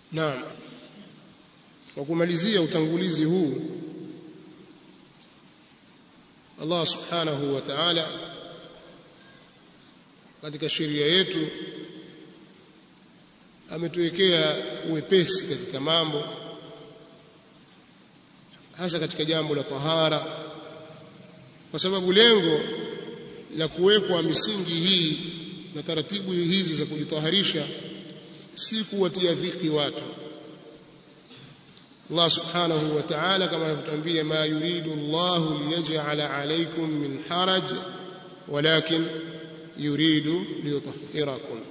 Naam. Kwa kumalizia utangulizi huu Allah Subhanahu wa Ta'ala katika sheria yetu ametuwekea uwepesi katika mambo hasa katika jambo la tahara kwa sababu lengo la kuwekwa misingi hii na taratibu hizi za kujitaharisha si kuwatia dhiki watu Allah subhanahu wa ta'ala kama anavyotuambia ma yuridu Allah liyaj'ala alaykum min haraj walakin yuridu liyutahhirakum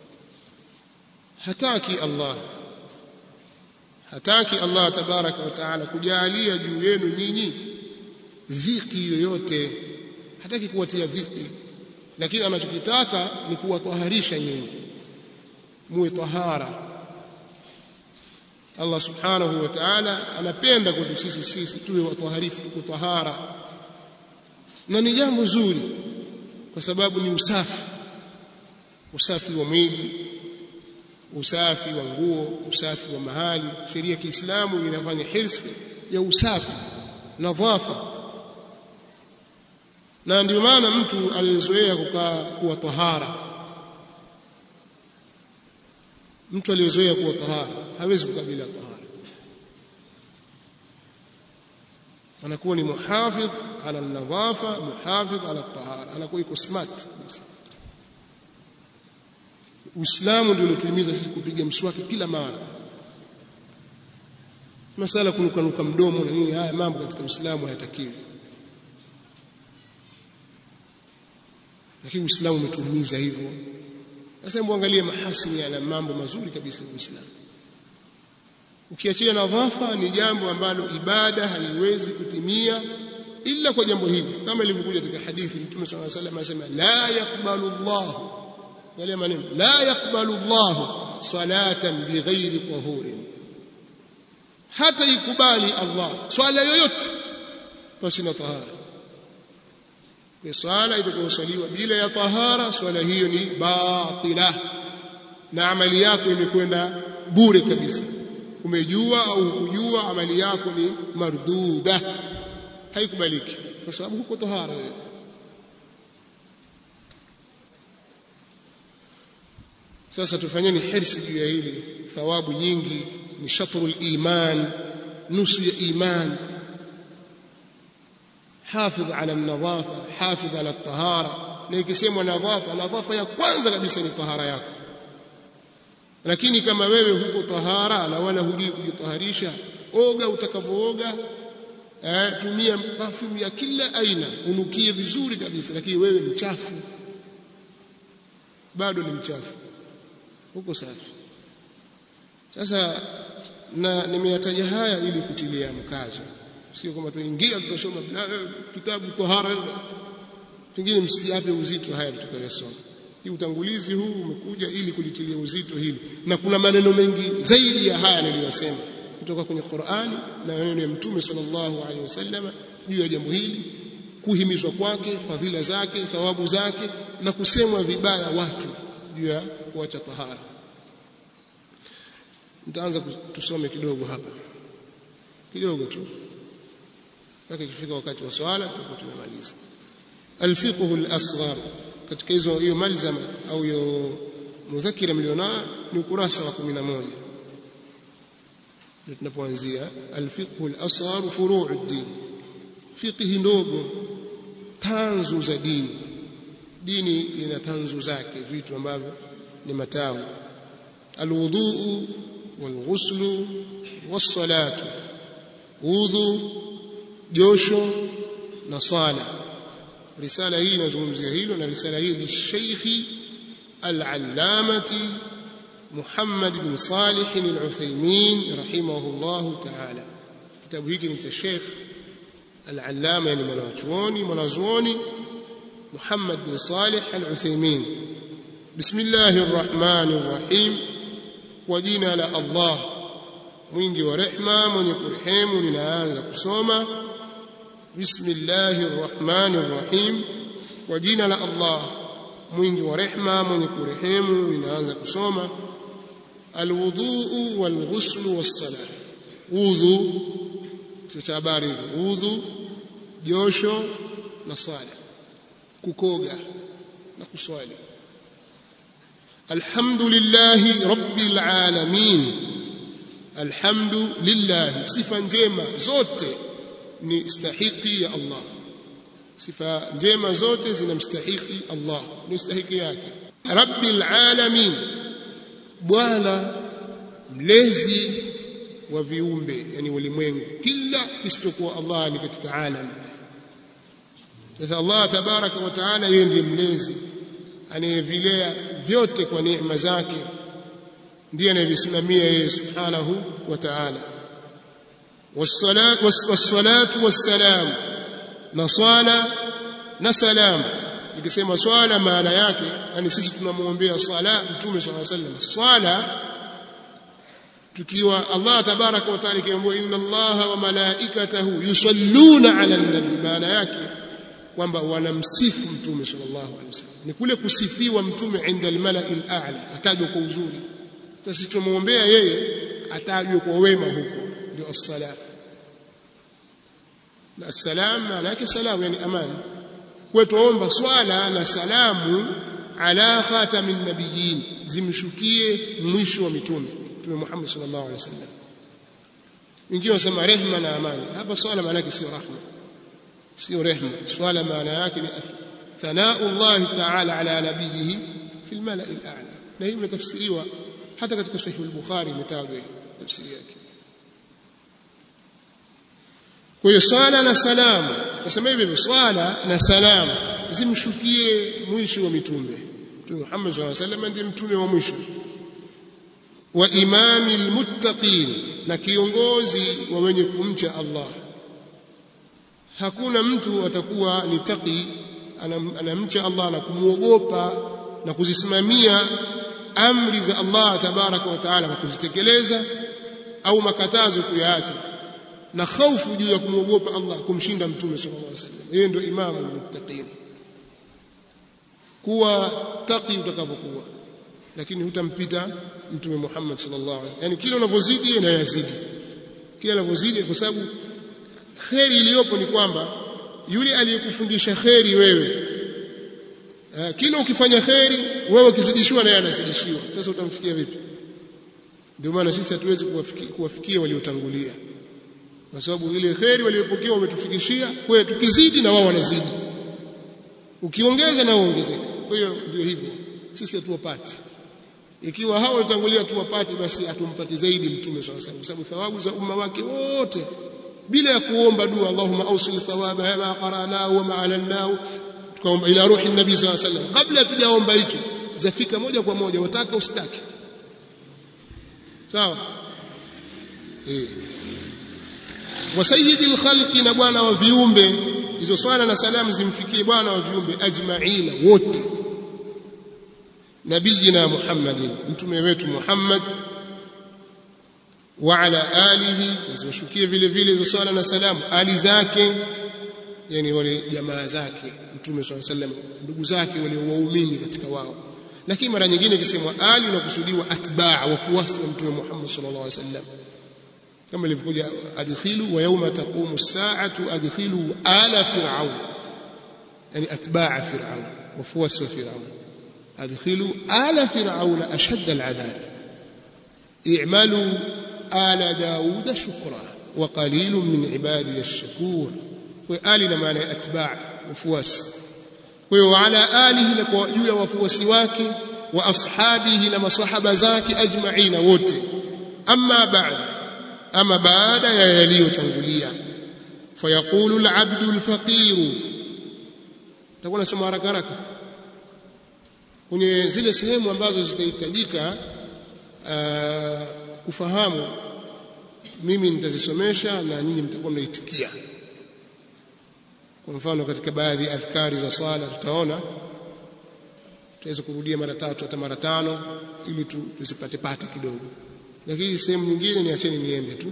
hataki Allah hataki Allah tabaraka wa taala kujalia juu yenu nyinyi dhiki yoyote hataki kuwatia dhiki lakini anachokitaka ni kuwataharisha nyinyi muwe tahara Allah subhanahu wa ta'ala anapenda kwetu sisi sisi tuwe wataharifu tuko tahara na ni jambo zuri kwa sababu ni usafi usafi wa mwili usafi wa nguo usafi wa mahali sheria ya Kiislamu inafanya hirsi ya usafi nadhafa na ndio maana mtu aliyezoea kukaa kuwa tahara mtu aliyezoea kuwa tahara hawezi kukabila tahara anakuwa ni muhafidh ala nadhafa muhafidh ala tahara anakuwa iko smart Uislamu ndio unatuhimiza sisi kupiga mswaki kila mara masala kunukanuka mdomo na nini haya mambo katika Uislamu hayatakiwi lakini Uislamu umetuhimiza hivyo sasa muangalie mahasini yana mambo mazuri kabisa ya Uislamu ukiachia nadhafa ni jambo ambalo ibada haiwezi kutimia ila kwa jambo hili kama ilivyokuja katika hadithi Mtume صلى الله عليه وسلم anasema la yaqbalu Allah yale maneno la yaqbalu Allah salatan bighairi tahurin hata ikubali Allah swala yoyote pasi na tahara kwa swala itakayoswaliwa bila ya tahara swala hiyo ni batila na amali yako imekwenda bure kabisa umejua au hukujua amali yako ni marduda haikubaliki kwa sababu huko tahara wewe sasa tufanyeni hirsi juu ya hili thawabu nyingi ni shatrul iman nusu ya iman حافظ على النظافه حافظ على الطهاره na ikisemwa nadhafa nadhafa ya kwanza kabisa ni tahara yako lakini kama wewe huko tahara na wala hujui kujitaharisha oga utakavooga eh, tumia perfume ya kila aina unukie vizuri kabisa lakini wewe ni mchafu bado ni mchafu huko safi sasa na nimeyataja haya ili kutilia mkazo sio kwamba tuingia tutasoma kitabu tahara pengine msiape uzito haya tutakayosoma hii utangulizi huu umekuja ili kulitilia uzito hili na kuna maneno mengi zaidi ya haya niliyosema kutoka kwenye Qur'ani na maneno ya Mtume sallallahu alaihi wasallam juu ya jambo hili kuhimizwa kwake fadhila zake thawabu zake na kusemwa vibaya watu juu ya kuacha tahara nitaanza tusome kidogo hapa kidogo tu mpaka ikifika wakati wa swala tutakuwa tumemaliza alfiqhu al-asghar katika hizo hiyo malzama au hiyo mudhakira mlionao ni ukurasa wa 11 ndio tunapoanzia alfiqhu al-asghar furu' ad-din fiqhi ndogo tanzu za dini dini ina tanzu zake vitu ambavyo ni matawi alwudhu walghuslu was-salatu udhu josho na swala risala hii inazungumzia hilo na risala hii ni Sheikh al-Allamati Muhammad bin Salih al-Uthaymeen rahimahullah ta'ala kitabu hiki ni cha Sheikh al-Allama yani mwanachuoni mwanazuoni Muhammad bin Salih al-Uthaymeen Bismillahir Rahmanir Rahim kwa jina la Allah mwingi wa rehma mwenye kurehemu ninaanza kusoma bismillahir rahmanir rahim kwa jina la Allah mwingi wa rehma mwenye kurehemu ninaanza kusoma alwudhu walghusl wassalah udhu cha habari udhu josho na swala kukoga na kuswali alhamdulillahi rabbil alamin alhamdulillah sifa njema zote ni stahiki ya Allah sifa njema zote zinamstahiki Allah ni stahiki yake rabbil alamin bwana mlezi wa viumbe yani ulimwengu kila kisichokuwa Allah ni katika alam sasa Allah tabaraka wa taala yeye ndiye mlezi anayevilea vyote kwa neema zake ndiye anayevisimamia yeye subhanahu wa ta'ala wassalatu wassalam na swala na salam ikisema swala maana yake yani sisi tunamwombea swala mtume swalla sallam swala tukiwa Allah tabaraka wa taala kiambiwa inna Allaha wa malaikatahu yusalluna ala nabi maana yake kwamba wanamsifu mtume sallallahu alaihi wasallam ni kule kusifiwa mtume inda almalai al'a atajwa kwa uzuri sasa tumwombea yeye atajwe kwa wema huko ndio as-salam na as-salam maana yake salamu yani amani kwa tuomba swala na salamu ala khatamin nabiyyin zimshukie mwisho wa mitume mtume Muhammad sallallahu alaihi wasallam wengine wanasema rehma na amani hapa swala maana yake sio rahma sio rehma swala maana yake ni thanau Allah ta'ala ala nabiyhi fi al-mala'i al-a'la na hii imetafsiriwa hata katika sahih al-bukhari imetajwa tafsiri yake kwa hiyo swala na salamu kusema hivi swala na salamu zimshukie mwisho wa mitume mtume Muhammad sallallahu alaihi wasallam ndiye mtume wa mwisho wa imami almuttaqin na kiongozi wa wenye kumcha Allah hakuna mtu atakuwa ni taqi anamcha Allah na kumuogopa na kuzisimamia amri za Allah tabaraka wa taala kwa kuzitekeleza au makatazo kuyaacha na hofu juu ya kumwogopa Allah kumshinda mtume sallallahu alaihi wasallam yeye ndio imamu muttaqin kuwa taqi utakavyokuwa lakini hutampita mtume Muhammad sallallahu alaihi wasallam yani kile unavyozidi yeye yazidi kile unavyozidi kwa sababu kheri iliyopo ni kwamba yule aliyekufundisha kheri wewe kila ukifanya kheri wewe ukizidishiwa na yeye anazidishiwa sasa utamfikia vipi ndio maana sisi hatuwezi kuwafikia, kuwafikia waliotangulia kwa sababu ile kheri waliyopokea wametufikishia kwa tukizidi na wao wanazidi ukiongeza na waongezeka kwa hiyo ndio hivyo sisi hatuwapati ikiwa hao walitangulia tuwapate basi atumpati zaidi mtume swalla salam kwa sababu thawabu za umma wake wote bila ya kuomba dua Allahumma awsil thawaba ma qara'nahu wa ma alannahu tukaomba ila ruhi nabii swalla salam kabla tujaomba hiki zafika moja kwa moja wataka usitaki sawa eh wa sayyidil khalqi na bwana wa viumbe hizo swala na salamu zimfikie bwana wa viumbe ajma'ina wote nabiyina Muhammadin mtume wetu Muhammad wa ala alihi zimshukie vile vile hizo swala na salamu ali zake yani wale jamaa zake mtume swalla sallam ndugu zake wale waumini katika wao lakini mara nyingine ikisemwa ali inakusudiwa atbaa wafuasi wa mtume Muhammad sallallahu alaihi wasallam kama ilivyokuja adkhilu wa yawma taqumu as-sa'atu adkhilu ala fir'aun yani atbaa fir'aun wafuasi wa fir'aun adkhilu ala fir'aun ashadda al-'adhab i'malu ala daud shukra wa qalilun min ibadiy ash-shakur kwa ali na maana ya atbaa wafuasi kwa hiyo ala alihi na kwa juu ya wafuasi wake wa ashabihi na maswahaba zake ajma'ina wote amma ba'd ama baada ya yaliyotangulia fayaqulu al-'abdu al-faqir takuwa nasema haraka haraka kwenye zile sehemu ambazo zitahitajika kufahamu mimi nitazisomesha na nyinyi mtakuwa mnaitikia kwa mfano katika baadhi ya adhkari za swala tutaona tutaweza kurudia mara tatu hata mara tano ili tusipate pate kidogo lakini sehemu nyingine niacheni niende tu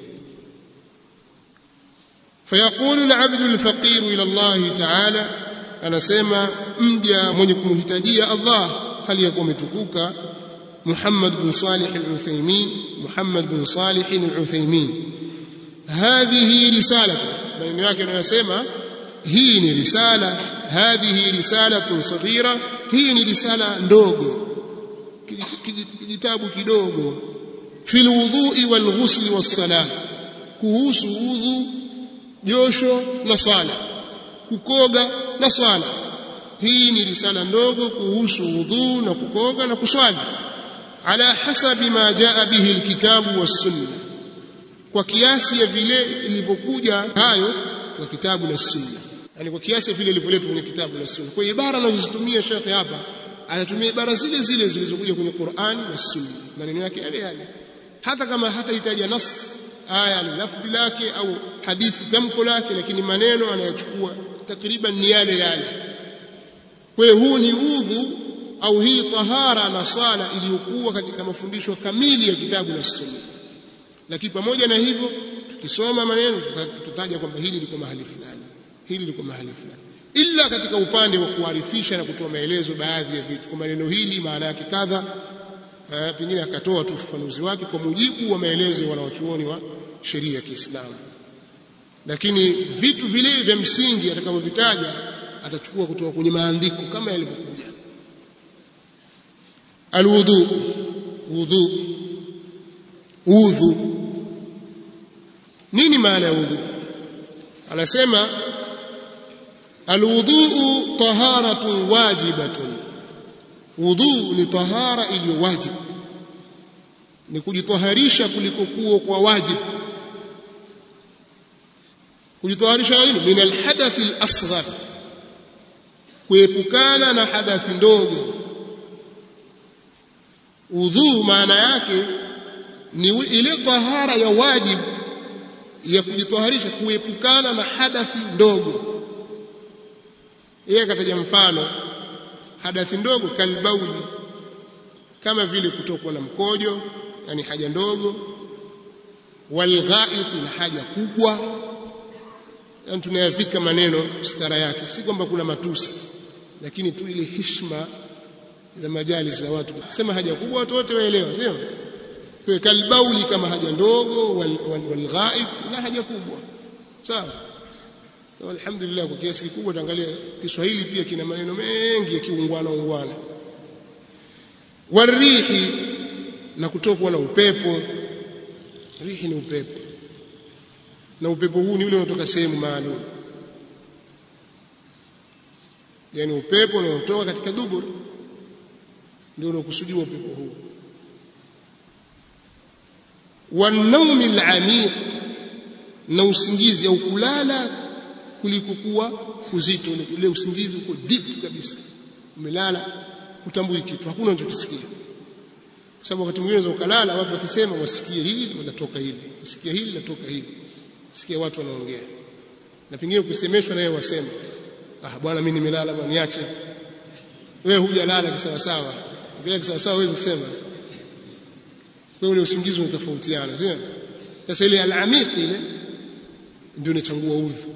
fayaqulu al-'abdu al-faqir ila Allah ta'ala anasema mja mwenye kumhitajia Allah hali ya kuwa umetukuka محمد بن صالح العثيمين محمد بن صالح العثيمين هذه رسالة maneno yake anayosema hii ni risala hadhihi risalatun saghira hii ni risala ndogo kijitabu kidogo fil wudhu'i wal ghusli was salah kuhusu udhu josho na swala kukoga na swala hii ni risala ndogo kuhusu udhu na kukoga na kuswali ala hasabi ma jaa bihi alkitabu was sunna kwa kiasi ya vile ilivyokuja hayo kwa kitabu na sunna yani kwa kiasi vile ilivyoletwa kwenye kitabu na sunna kwa ibara anazozitumia shekhe hapa anatumia ibara zile zile zilizokuja kwenye Qur'an na sunna maneno yake yale yale hata kama hatahitaja nas aya ni lafdhi lake au hadithi tamko lake lakini maneno anayochukua takriban ni yale yale kwa hiyo huu ni udhu au hii tahara na swala iliyokuwa katika mafundisho kamili ya kitabu na sunna lakini pamoja na hivyo tukisoma maneno tutataja kwamba hili liko mahali fulani hili liko mahali fulani ila katika upande wa kuarifisha na kutoa maelezo baadhi ya vitu kwa maneno hili maana yake kadha pengine akatoa tu ufafanuzi wake kwa mujibu wa maelezo ya wanawachuoni wa sheria ya Kiislamu lakini vitu vile vya msingi atakavyovitaja atachukua kutoka kwenye maandiko kama yalivyokuja alwudu wudu udhu nini maana ya udhu anasema alwuduu taharatun wajibatun wudhu ni tahara iliyo wajibu ni kujitaharisha kulikokuwa kwa wajibu kujitaharisha nini min alhadath alasghar kuepukana na hadathi ndogo udhu maana yake ni ile tahara ya wajibu ya kujitaharisha kuepukana na hadathi ndogo yeye akataja mfano hadathi ndogo kalbauli kama vile kutokwa na mkojo yani haja ndogo walghaid na haja kubwa yani tunayafika maneno stara yake si kwamba kuna matusi lakini tu ile heshima za majalis za watu sema haja kubwa watu wote waelewa sio kwa kalbauli kama haja ndogo walghaid wal, na haja kubwa sawa so, alhamdulillah kwa kiasi kikubwa tuangalia Kiswahili pia kina maneno mengi ya kiungwana ungwana warihi na kutokwa na upepo rihi ni upepo na upepo huu ni ule unatoka sehemu maalum yani upepo unaotoka katika dubur ndio unakusudiwa upepo huu wanaumi alamiq na usingizi au kulala kulikokuwa uzito ule usingizi uko deep kabisa umelala utambui kitu hakuna unachokisikia kwa sababu wakati mwingine unaweza ukalala watu wakisema wasikie hili linatoka hili wasikie hili linatoka hili sikia watu wanaongea na pengine ukisemeshwa naye wasema ah bwana mimi nimelala bwana niache wewe hujalala kisawa sawa bila kisawa sawa huwezi kusema kwa ule usingizi unatofautiana sio sasa ile al-amiq ile ndio inachangua udhu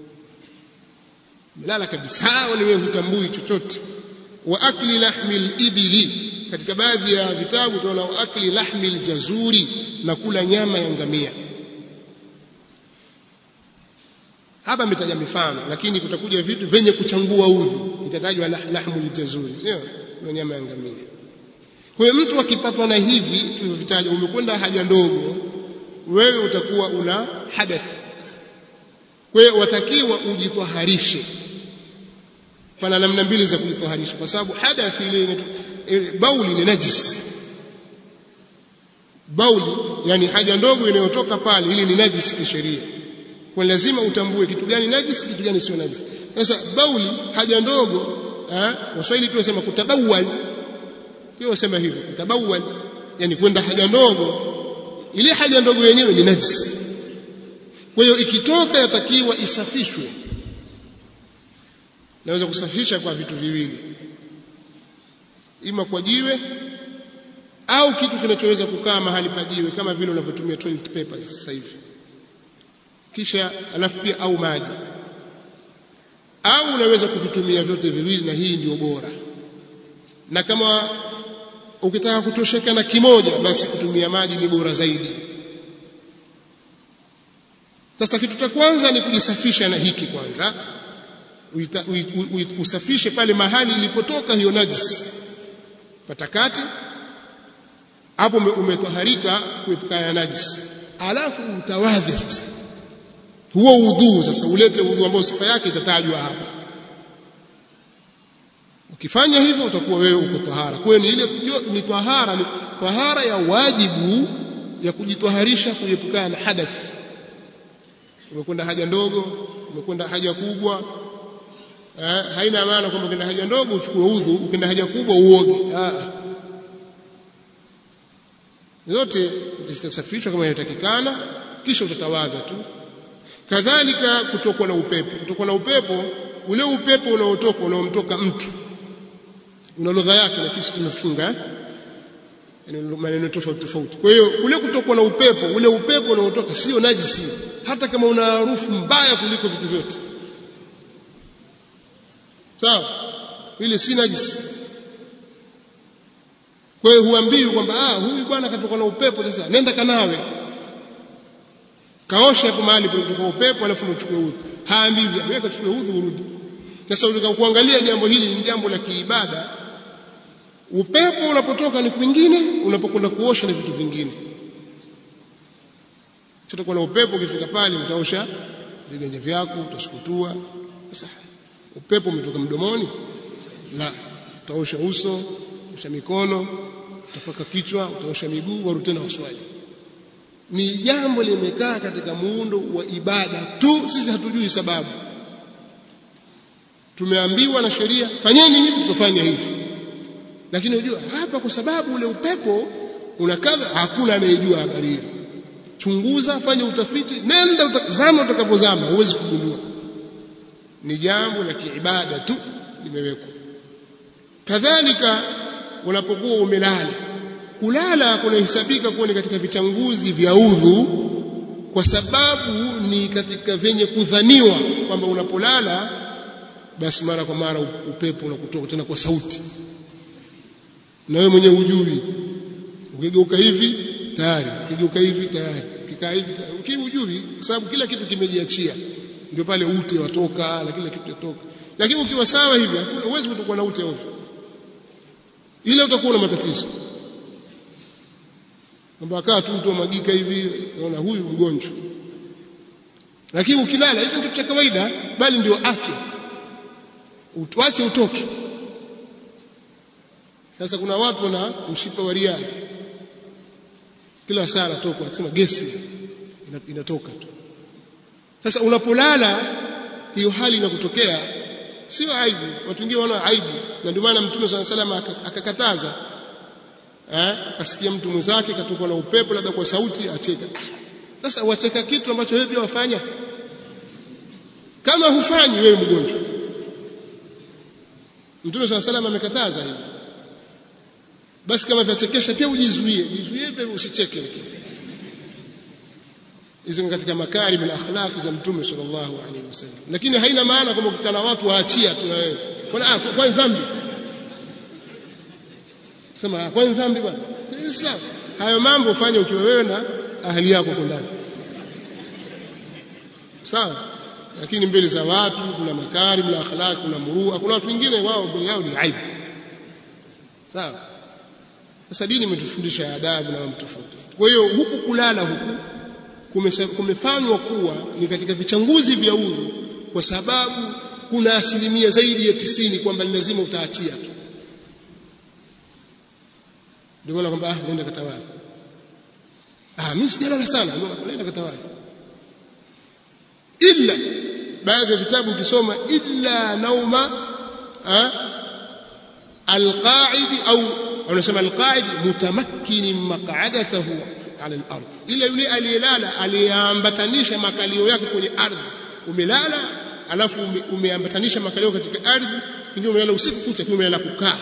melala kabisa wala wewe hutambui chochote wa akli lahmil ibili katika baadhi ya vitabu tunaona wa akli lahmil jazuri na kula nyama ya ngamia hapa ametaja mifano lakini kutakuja vitu venye kuchangua udhu itatajwa lahmul jazuri sio kuna nyama ya ngamia kwa hiyo mtu akipatwa na hivi tulivyovitaja umekwenda haja ndogo wewe utakuwa una hadath kwa hiyo watakiwa ujitwaharishe pana namna mbili za kujitwaharisha kwa sababu hadath ile bauli ni najis bauli yani haja ndogo inayotoka pale ili ni najis kisheria kwa lazima utambue kitu gani najis kitu gani sio najis sasa bauli haja ndogo eh waswahili pia wasema kutabawal pia wasema hivyo kutabawal yani kwenda haja ndogo ile haja ndogo yenyewe ni najis kwa hiyo ikitoka yatakiwa isafishwe naweza kusafisha kwa vitu viwili ima kwa jiwe au kitu kinachoweza kukaa mahali pa jiwe kama vile unavyotumia toilet paper sasa hivi kisha alafu pia au maji au unaweza kuvitumia vyote viwili na hii ndio bora na kama ukitaka kutosheka na kimoja basi kutumia maji ni bora zaidi sasa kitu cha kwanza ni kujisafisha na hiki kwanza Uita, uit, uit, usafishe pale mahali ilipotoka hiyo najisi patakati hapo umetaharika kuepukana na najisi alafu utawadhe sasa huo udhuu sasa ulete udhuu ambao sifa yake itatajwa hapa ukifanya hivyo utakuwa wewe uko tahara kwa ni ile ni tahara ni tahara ya wajibu ya kujitwaharisha kuepukana na hadath umekwenda haja ndogo umekwenda haja kubwa eh, haina maana kwamba ukienda haja ndogo uchukue udhu ukienda haja kubwa uoge ah zote zitasafishwa kama inatakikana kisha utatawadha tu kadhalika kutokwa na upepo kutokwa na upepo ule upepo unaotoka unaomtoka mtu una lugha yake na kisi tumefunga maneno tofauti tofauti kwa hiyo ule kutokwa na upepo ule upepo unaotoka sio najisi hata kama una harufu mbaya kuliko vitu vyote sawa ile si najisi kwa hiyo huambiwi kwamba ah huyu bwana katoka na upepo sasa nenda kanawe kaosha hapo mahali kutoka upepo alafu uchukue udhu haambiwi wewe kachukue udhu urudi sasa kuangalia jambo hili ni jambo la kiibada upepo unapotoka ni kwingine unapokwenda kuosha ni vitu vingine sio na upepo ukifika pale utaosha viganja vyako utasukutua sasa upepo umetoka mdomoni la utaosha uso utaosha mikono utapaka kichwa utaosha miguu warudi tena waswali ni jambo limekaa katika muundo wa ibada tu sisi hatujui sababu tumeambiwa na sheria fanyeni hivi tutafanya hivi lakini unajua hapa kwa sababu ule upepo unakadha hakuna anayejua habari hiyo chunguza fanya utafiti nenda utazama utakapozama huwezi kugundua ni jambo la kiibada tu limewekwa kadhalika unapokuwa umelala kulala kunahesabika kuwa ni katika vichanguzi vya udhu kwa sababu ni katika vyenye kudhaniwa kwamba unapolala basi mara kwa mara upepo unakutoka tena kwa sauti na wewe mwenyewe hujui ukigeuka hivi tayari ukigeuka hivi tayari ukikaa hivi ukiwa hujui kwa sababu kila kitu kimejiachia ndio pale ute watoka na kila kitu yatoka lakini ukiwa sawa hivi hakuna uwezi kutokuwa na ute ovyo ile utakuwa na matatizo kwamba kaa tu mtu magika hivi unaona huyu mgonjwa lakini ukilala hicho ndio cha kawaida bali ndio afya uache utoke sasa kuna watu wana mshipa wa ria kila saa anatoka akisema gesi inatoka tu sasa unapolala hiyo hali inakutokea sio aibu watu wengine wana aibu na ndio maana mtume swalla salama akakataza eh akasikia mtu mwenzake katokwa na upepo labda kwa sauti acheka sasa wacheka kitu ambacho wewe pia wafanya kama hufanyi wewe mgonjwa mtume swalla salama amekataza hivi basi kama vyachekesha pia ujizuie ujizuie pia usicheke hizo ni katika makarim na akhlaq za mtume sallallahu alaihi wasallam lakini haina maana kwamba ukikana watu waachia tu na wewe kwa kwa dhambi sema kwa dhambi bwana sawa hayo mambo ufanye ukiwa wewe na ahli yako kwa ndani sawa lakini mbele za watu kuna makarim na akhlaq kuna murua kuna watu wengine wao mbele yao ni aibu sawa sasa dini imetufundisha adabu na mambo tofauti kwa hiyo huku kulala huku kumefanywa kuwa ni katika vichanguzi vya udhu kwa sababu kuna asilimia zaidi ya tisini kwamba ni lazima utaachia tu ndio maana kwamba ah nenda katawadhi ah mimi sijalala sana nenda katawadhi illa baadhi ya vitabu ukisoma illa nauma alqaidi au wanasema alqaidi mutamakkini maq'adatahu ala al-ardh ila yule aliyelala aliyeambatanisha makalio yake kwenye ardhi umelala alafu umeambatanisha makalio katika ardhi ndio umelala usiku kucha kwa umelala kukaa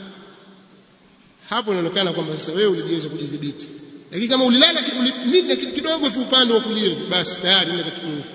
hapo inaonekana kwamba sasa wewe ulijiweza kujidhibiti lakini kama ulilala ulimina kidogo tu upande wa kulia basi tayari ndio katika udhu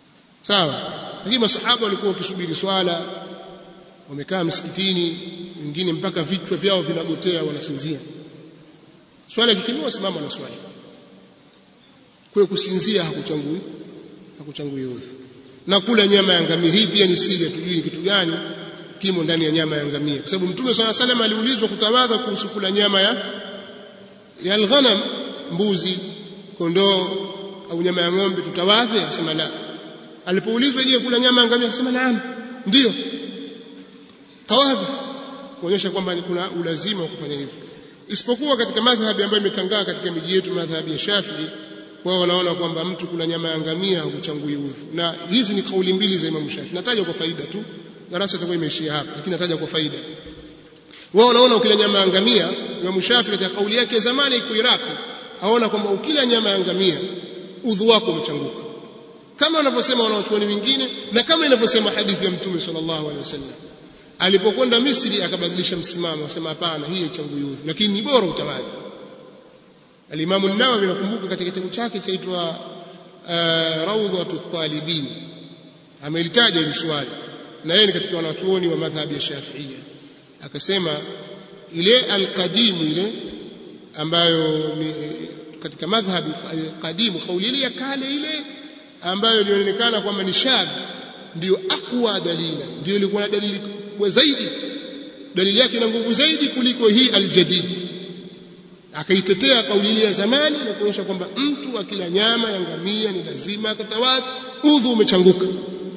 sawa lakini masahaba walikuwa wakisubiri swala wamekaa msikitini wengine mpaka vichwa vyao vinagotea wanasinzia swala ikikimiwa simama na swali kwa kusinzia hakuchangui hakuchangui udhu na kula nyama ya ngamia hii pia ni siri tujui ni kitu gani kimo ndani ya nyama ya ngamia kwa sababu mtume swalla salam aliulizwa kutawadha kuhusu kula nyama ya ya alghanam mbuzi kondoo au nyama ya ng'ombe tutawadhe akasema la alipoulizwa je kula nyama ya ngamia akasema naam ndio tawadha kuonyesha kwamba kuna ulazima wa kufanya hivyo isipokuwa katika madhhabi ambayo imetangaa katika miji yetu madhhabi ya Shafi'i wao wanaona kwamba mtu kula nyama ya ngamia hakuchangui udhu na hizi ni kauli mbili za Imam Shafi'i nataja kwa faida tu darasa itakuwa imeishia hapa lakini nataja kwa faida wao wanaona ukila nyama ya ngamia Imam Shafi'i katika kauli yake zamani iko Iraki aona kwamba ukila nyama ya ngamia udhu wako umechanguka kama wanavyosema wanaochuoni wengine na kama inavyosema hadithi ya Mtume sallallahu alaihi wasallam alipokwenda Misri akabadilisha msimamo akasema hapana hii haichangu udhu lakini ni bora utawadhi Al-Imam an-Nawawi nakumbuka katika kitabu chake chaitwa uh, Rawdhatu Talibin amelitaja hili swali na yeye ni katika wanachuoni wa madhhabi ya Shafi'ia akasema ile al-qadim ile ambayo ni katika madhhabi qadimu kauli ile ya kale ile ambayo ilionekana kwamba ni shadh ndio aqwa dalila ndio ilikuwa na dalili kubwa zaidi dalili yake ina nguvu zaidi kuliko hii aljadid akaitetea kauli ile ya zamani na kuonyesha kwamba mtu akila nyama ya ngamia ni lazima akatawadhi udhu umechanguka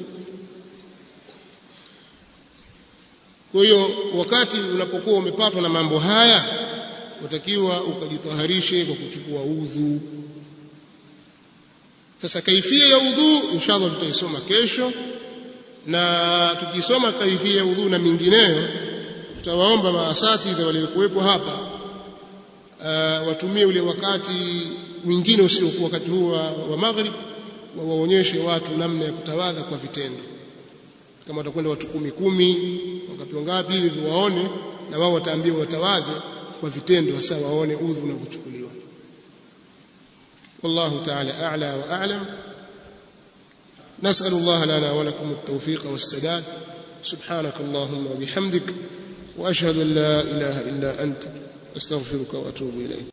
kwa hiyo wakati unapokuwa umepatwa na mambo haya utakiwa ukajitaharishe kwa kuchukua udhu sasa kaifia ya udhu inshallah tutaisoma kesho na tukisoma kaifia ya udhu na mingineyo tutawaomba maasatidha waliokuwepo hapa uh, watumie ule wakati mwingine usiokuwa wakati huu wa, wa maghrib wawaonyeshe watu namna ya kutawadha kwa vitendo kama watakwenda watu kumi kumi wangapi wangapi hivi waone na wao wataambiwa watawadhe kwa vitendo hasa waone udhu unavyochukuliwa والله تعالى أعلى وأعلم نسأل الله لنا ولكم التوفيق والسداد سبحانك اللهم وبحمدك وأشهد أن لا إله إلا أنت أستغفرك وأتوب إليك